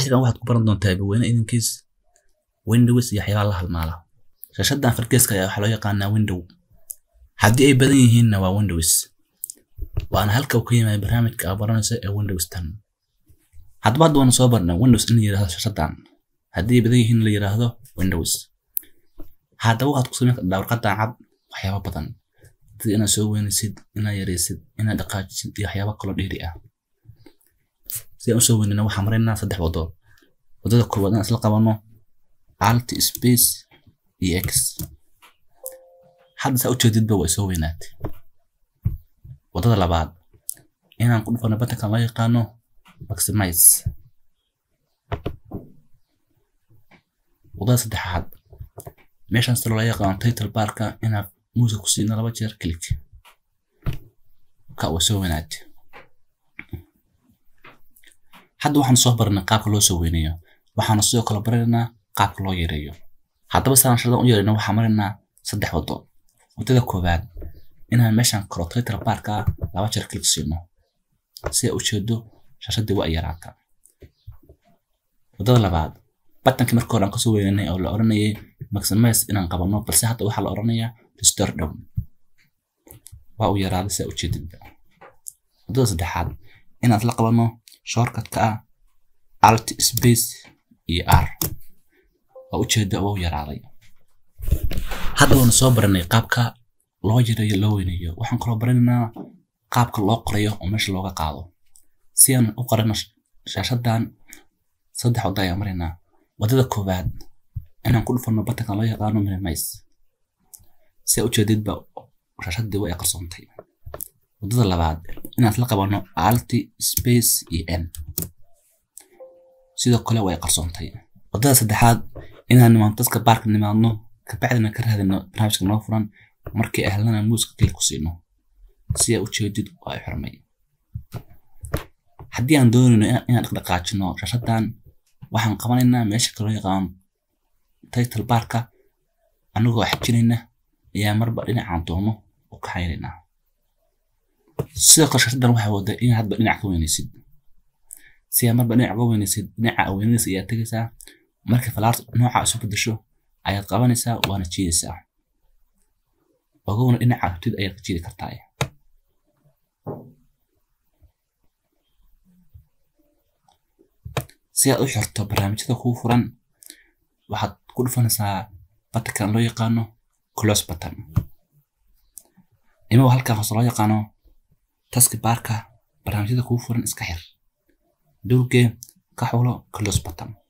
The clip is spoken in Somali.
cashigan waxaad ku baran doontaa baweyne idinkiis windows iyo waxyaabaha la halmaala shashadan fargeeska ayaa waxaa loo yaqaanaa window haddii ay badan yihiinna waa windows waana halka uu ka yimaada barnaamijka aad baranayso ee windows tan haddaba hadda waanu soo barnay windows in la yidhahdo shashadan haddii ay badan yihiin la yidhaahdo windows haddaba waxaad ku samayn kartaa warqadan cad waxyaaba badan sida inaad soo weynaysid inaad yaraysid inaad dhaqaajisid iyo waxyaaba kaloo dheeri ah si aan usoo weynayna waxaan maraynaa saddex wado wadada koowaad inaan isla qabano alt space iyo x hadda saa ujeedidba way soo weynaatay wadada labaad inaan ku dhufano batankan loo yaqaano maximize wadada saddexaad meeshaan sida loo yaqaano title barka inaad muusa ku siino laba jeer click ka way soo weynaatay hadda waxaan soo baranay qaabka loo soo weynayo waxaana sidoo kale baranaynaa qaabka loo yareeyo haddaba saan shadan u yarayno waxaan maraynaa saddex wado wadada koowaad inaan meeshaan koro title barka laba jeer click siino si ay ujeedo shashadii waa yaraata wadada labaad batankii marka hore aan kasoo weynanay oo la oranayay maximize inaan qabano balse hadda waxaa la oranayaa restore down waa uu yaraaday si ujeedidba wadada saddexaad inaan isla qabano shortcutka ah alt space iyo r waa ujeeda waa u yaraaday hadda waanu soo baranay qaabka loo yareeyo loo weynayo waxaan kaloo baranaynaa qaabka loo qorayo oo meesha looga qaado si aan u qorano shaashadan saddex wada ayaan maraynaa wadada koowaad inaan ku dhufano batankan loo yaqaano minimize si a ujeedidba shaashadii way qarsoontay wadada labaad inaan isla qabano alt space iyo n sidoo kale way qarsoontay wadada saddexaad inaan nimaano dadka baarka nimaadno kabacdina ka raadino barnaamijka noo furan markii ahlana muuska kili ku siino si a ujeedid waa xirmay haddii aan doonayno inaan dhaqdhaqaajino shashadan waxaan qabanaynaa meesha kaloo yaqaan title barka anagoo xajinayna ayaa marba dhinacaan doono u kaxaynaynaa sidoo kale shashadan waxay wada in hadba dhinac ka weynaysid si aa marba dhinac ka weynaysid dhinaca weynaysa ayaa tegaysaa markii falaarta nooca isu bedesho ayaad qabanaysaa waana jiidaysaa ogowna dhinaca rabtid ayaad ka jiidi kartaa si aad u xirto barnaamijyada kuu furan waxaad ku dhufanaysaa batankan loo yaqaano close button imawa halkan hoose loo yaqaano taski barka barnaamijyada kuu furan iska xir dhowrgee ka xulo close button